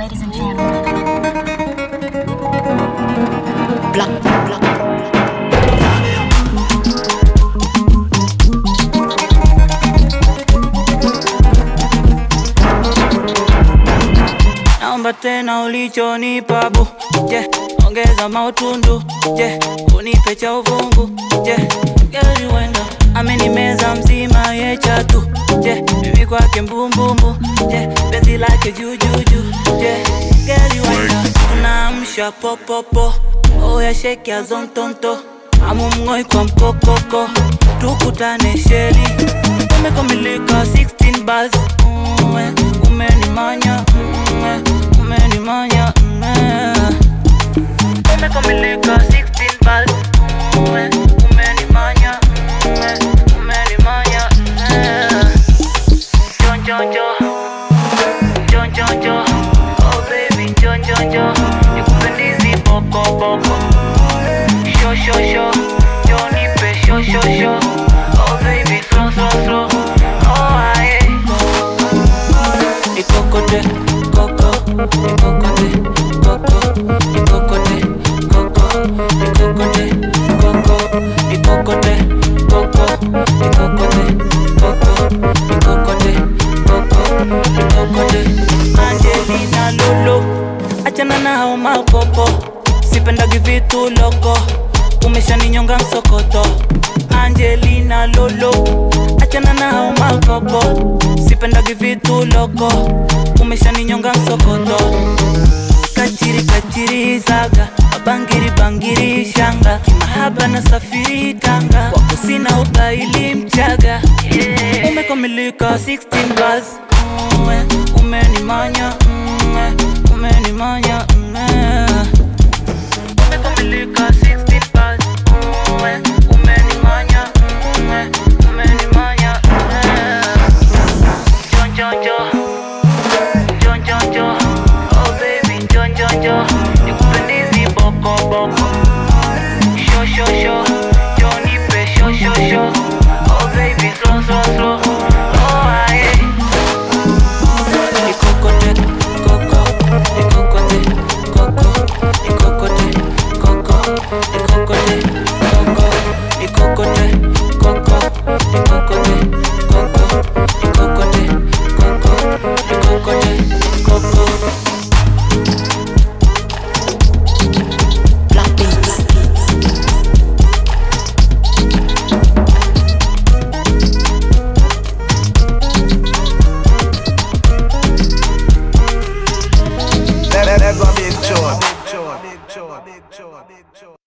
ladies and gentlemen. Black, black. Naomba tena ulichonipa bu je, ongeza mautundu je, unipe cha uvungu je, gari wenda amenimeza mzima ye chatu je, mimi kwake mbumbumbu je, penzi lake jujuju je, gari wenda tunaamsha popopo oya sheki ya zontonto amumng'oi kwa mkokoko tukutane sheli umekamilika 16 bars ume, umenimanya ume, umenimanya ume. umekamilika 16 bars ume, umenimanya ume, umenimanya ume. Jon, jon, jon. Jon, jon, jon. Oh baby, jon, jon, jon. Nikupendizi boko, boko. Sho, sho, sho. Jon, nipe sho, sho, sho. Oh baby, slow, slow, slow. Oh, aye. Ikokote, koko. Ikokote, koko. Ikokote, koko. Ikokote, koko. Ikokote, koko. Ikokote, koko. Ikokote, koko. Ikokote. Angelina Lolo, achana na hao makopo, sipendagi vitu loko, umeshaninyonga msokoto. Angelina Lolo, achana na hao makopo, sipendagi vitu loko, umeshaninyonga msokoto. Kachiri kachiri zaga bangiri bangiri shanga kimahaba na safiri tanga wako sina ubaili mchaga yeah. Umekamilika 16 bars ume, umenimanya ume, umenimanya ume. Umekamilika 16 bars ume, umenimanya ume, umenimanya ume. Jon jon jon Jon jon jon Oh baby jon jon jon Nikupendizi boko boko Sho sho sho Jon nipe sho sho sho Oh baby slow slow slow Oh aye Ikokote koko Ikokote koko Ikokote koko Ikokote koko Ikokote koko Ikokote koko Ikokote koko Ikokote koko Black beats. That, that, that gonna be a chore.